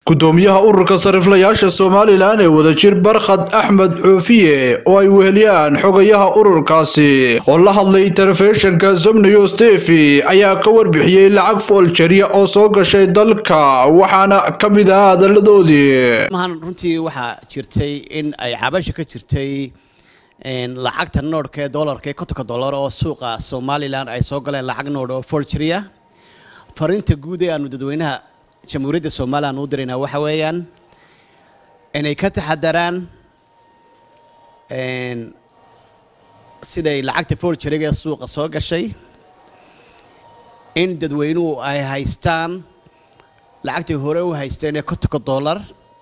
gudoomiyaha ururka sariflayaasha somalilan ee wadajir barkhad axmed coofiye oo ay weheliyaan xogayaha ururkaasi oo la hadlay telefishinka somnews tefi ayaa ka warbixiyey lacag fooljarya oo soo gashay dalka waxaana ka mid ah hadaladoodii mahan runtii waxaa jirtay in ay cabasha ka jirtay lacagta noodhka ee doolarka ee kontonka dollar oo suuqa somalilan ay soo galeen lacag noodh oo fooljarya fariinta guud ee aanu dadweynaha jamhuuriyadda somalilan u diraynaa waxa weeyaan inay ka taxadaraan siday lacagta fooljaryaga ee suuqa soo gashay in dadweynuhu ay haystaan lacagtii hore u haysteen ee kontonka dollar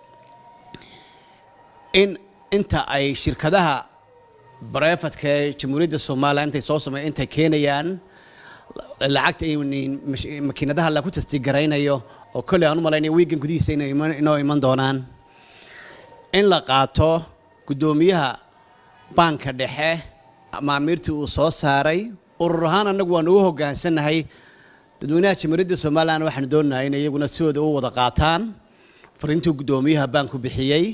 in inta ay shirkadaha barefadka ee jamhuuriyadda somalilan intay soo samey intay keenayaan lacagta makiinadaha lagu tasdigaraynayo oo kolley aan u malaynaya wiigan gudihiisa inoo iman doonaan in la qaato guddoomiyaha baanka dhexe maamiirtii uu soo saaray urur ahaan annagu waan ugu hoggaansannahay dadweynaha jamhuuriyadda somalilan waxaanu doonahay in iyaguna sidooda u wada qaataan fariintuu guddoomiyaha baanku bixiyey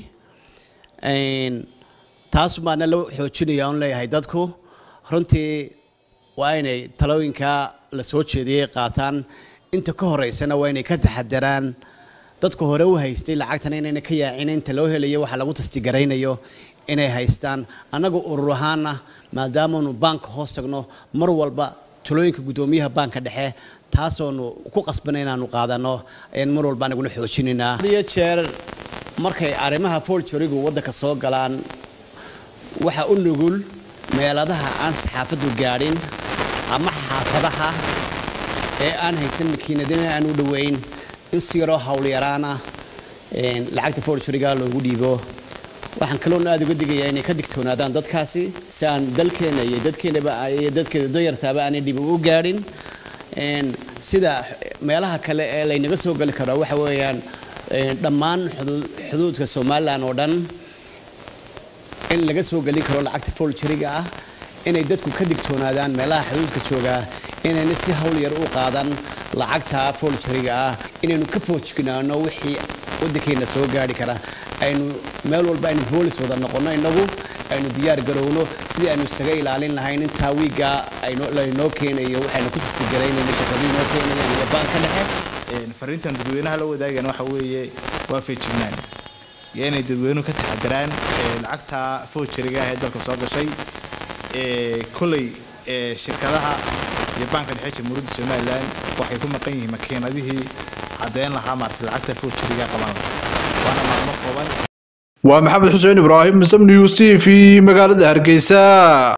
taas baana la xoojinaya on leeyahay dadku runtii waa inay talooyinka la soo jeediyey qaataan inta ka horeysana waa inay ka taxadaraan dadka hore u haystay lacagtana inayna ka yaacin inta loo helayo waxa lagu tastigaraynayo inay haystaan annaga urur ahaana maadaamaanu baanka hoos tagno mar walba talooyinka guddoomiyaha baanka dhexe taasoonu ku qasbana inaanu qaadano ayaan mar walba anaguna xoojinaynaa iyo jeer markay arrimaha foljorigu waddanka soo galaan waxa u nugul meeladaha aan saxaafaddu gaadhin ama xaafadaha ee aan haysan makiinadina aan u dhoweyn in si yaroo howlyaraana lacagta foljoriga loogu dhiibo waxaan kaloona aada uga digayaa inay ka digtoonaadaan dadkaasi si aan dalkeena iyo dadkeenaba iyo dadkeeda dayartaaba aanay dhib u gaadhin sida meelaha kale ee laynaga soo gali karo waxa weeyaan dhammaan xuduudka somalilan oo dhan in laga soo gelin karo lacagta foljariga ah inay dadku ka digtoonaadaan meelaha xuduudka joogaa inayna si hawl yar u qaadan lacagta foljariga ah inaynu ka foojignaano wixii waddankeena soo gaari kara aynu meel walba aynu boolis wada noqonno innagu aynu diyaar garowno sidii aynu isaga ilaalin lahayn intaa wiigga laynoo keenayo waxaynu ku tastigaraynayna shaqadii inoo keenayaan iyo baanka dhexe fariintan dadweynaha la wadaagan waxa weeye waa feejignaan iyo inay dadweynuhu ka taxadaraan lacagta foojariga ah ee dalka soo gashay kolley shirkadaha iyo baanka dhexe jamhuuriyadda somalilan waxay ku maqan yihiin makiinadihii caddeyn lahaa maartay lacagta foojariga qaban lahaa waana maalmo kooban waa maxamed xuseen ibraahim sam news t v magaalada hargeysa